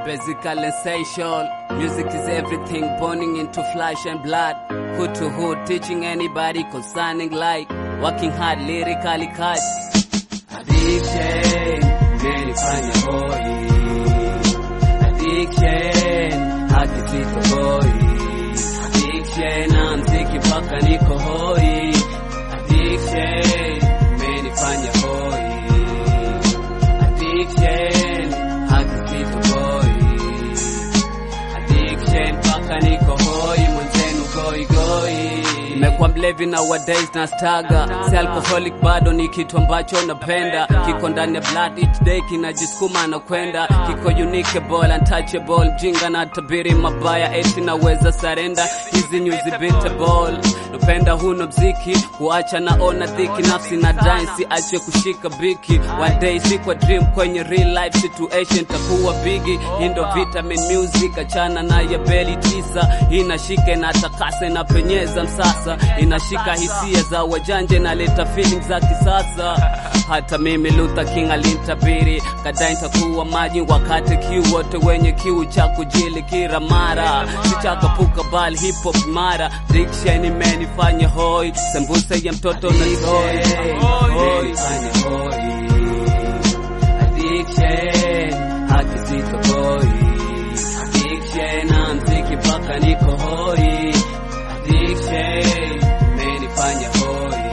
Basical essential. Music is everything, burning into flesh and blood. Hood to hood, teaching anybody concerning like working hard lyrically cut. Addiction, menifanya hoi. Addiction, hakisito hoi. Addiction, na mziki mpaka niko hoi. Addiction, menifanya hoi. Addiction, hakisito hoi. Addiction, mpaka niko hoi. Mwenzenu goi goi. Nimekuwa mlevi nowadays na staga si alcoholic bado ni kitu ambacho napenda kiko ndani ya blood each day kinajisukuma na kwenda kiko unique ball untouchable mjinga na tabiri mabaya eti naweza sarenda hizi nyuzi beatable napenda huno mziki kuacha naona dhiki nafsi na dance ache kushika biki one day si kwa dream kwenye real life situation takuwa bigi hii ndo vitamin music achana na ya beli tisa inashike na takase na penyeza msasa inashika hisia za wajanje na leta feeling za kisasa hata mimi Luther King alintabiri kadai nitakuwa maji wakati kiu wote wenye kiu cha kujili kila mara sichakapuka bali hip hop mara diction imenifanya hoi sembuse ya mtoto na toy hoi fanya hoi addiction haki sito hoi addiction na mziki mpaka niko hoi addiction menifanya hoi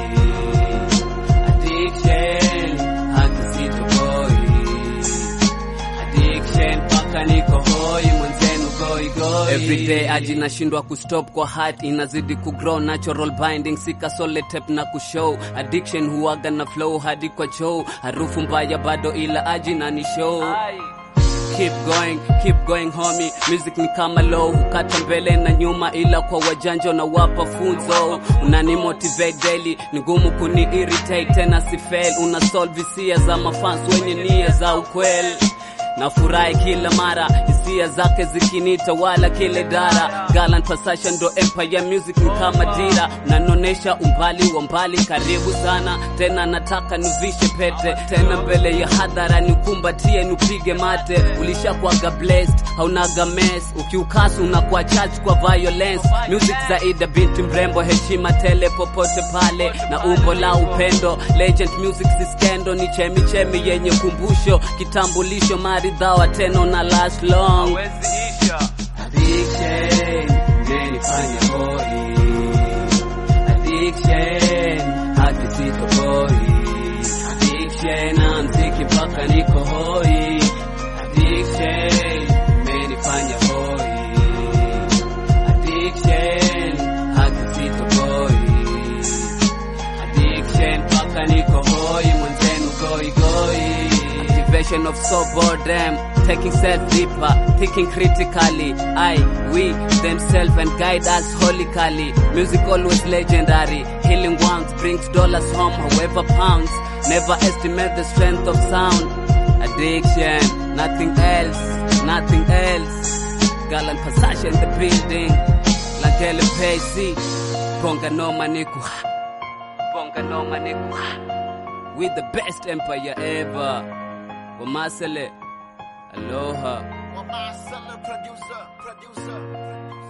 addiction haki sito hoi addiction mpaka niko hoi mwenzenu goi goi everyday aji nashindwa kustop kwa heart inazidi kugrow natural binding sika sole tape na kushow addiction huwaga na flow hadi kwa show harufu mbaya bado ila aji na ni show Keep going, keep going homie. Music ni kama low, hukata mbele na nyuma, ila kwa wajanja na wapa funzo. Unani motivate daily, ni ngumu kuni irritate tena si fail. Una solve hisia za mafans wenye nia za ukweli nafurahi kila mara hisia zake zikinita wala kile dara Galant Passion ndo empire music ni kama dira nanonesha umbali wa mbali karibu sana tena nataka nivishe pete tena mbele ya hadhara nikumbatie nupige mate ulishakuwaga blessed haunaga mess ukiukasu unakuwa charged kwa violence music zaida binti mrembo heshima tele popote pale na umbo la upendo legend music si skendo ni chemi chemi yenye kumbusho kitambulisho maridhawa teno na last long addiction menifanya hoi addiction haki sito hoi addiction na mziki mpaka niko hoi addiction menifanya hoi addiction haki sito hoi addiction mpaka niko hoi mwenzenu goi goi activation of so boredom taking self deeper thinking critically i we themselves and guide us holically music always legendary healing ones brings dollars home however pounds never estimate the strength of sound addiction nothing else nothing else galant passage in the building lakele pesi bonga noma niku bonga noma niku with the best empire ever Wamasele Aloha Well, my cellar producer, producer.